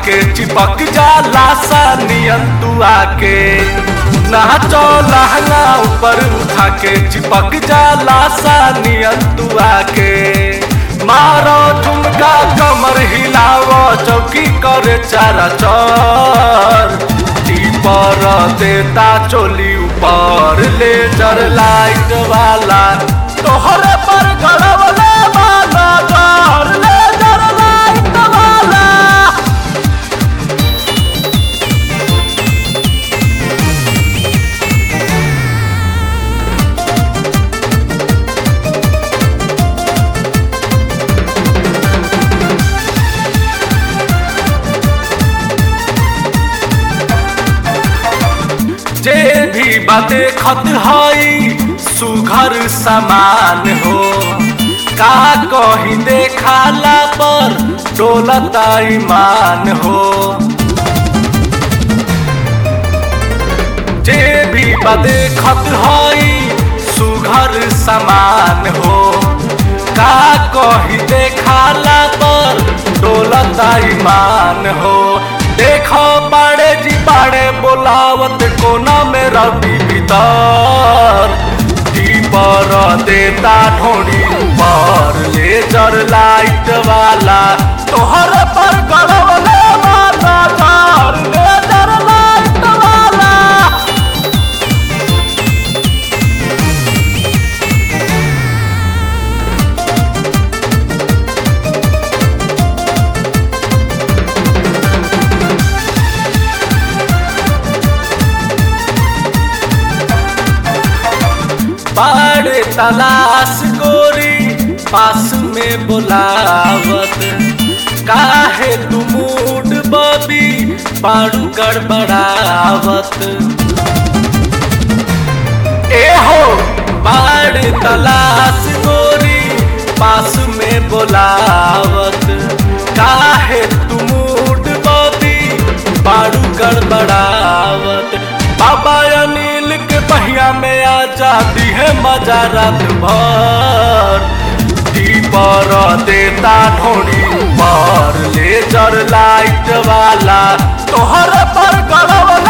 के चिपक जाला सा नियन तू आके नाचो लहंगा ऊपर उठा के चिपक जाला सा नियन तू आके मारो ठुमका कमर हिलावो चौकी करे चारा चर पर देता चोली ऊपर लेजर लाइट वाला तोहरे पर गड़बले वाला घर लेजर लाइट वाला जे भी बाते खत हई सुघर समान हो का कही देखाला पर डोलता ईमान हो जे भी बाते खत हई सुघर समान हो का कही देखाला पर डोलता ईमान हो देखो बाड़े जी बाड़े बोलावत कोना में रवि भीतर पर देता ढोड़ी ऊपर लेजर लाइट वाला तोहर पर गड़बले वाला घर लेजर लाइट वाला बाड़े तलाश गोरी पास में बुलावत काहे तू मूड बबी बाड़ू गड़बड़ावत ए हो बाड़े तलाश गोरी पास में बुलावत काहे तू मूड बबी बाड़ू गड़बड़ावत बाबा अनिल के पहिया में आ जाती है मजा रात भर पर देता ढोड़ी ऊपर लेजर लाइट वाला तोहर पर गड़बड़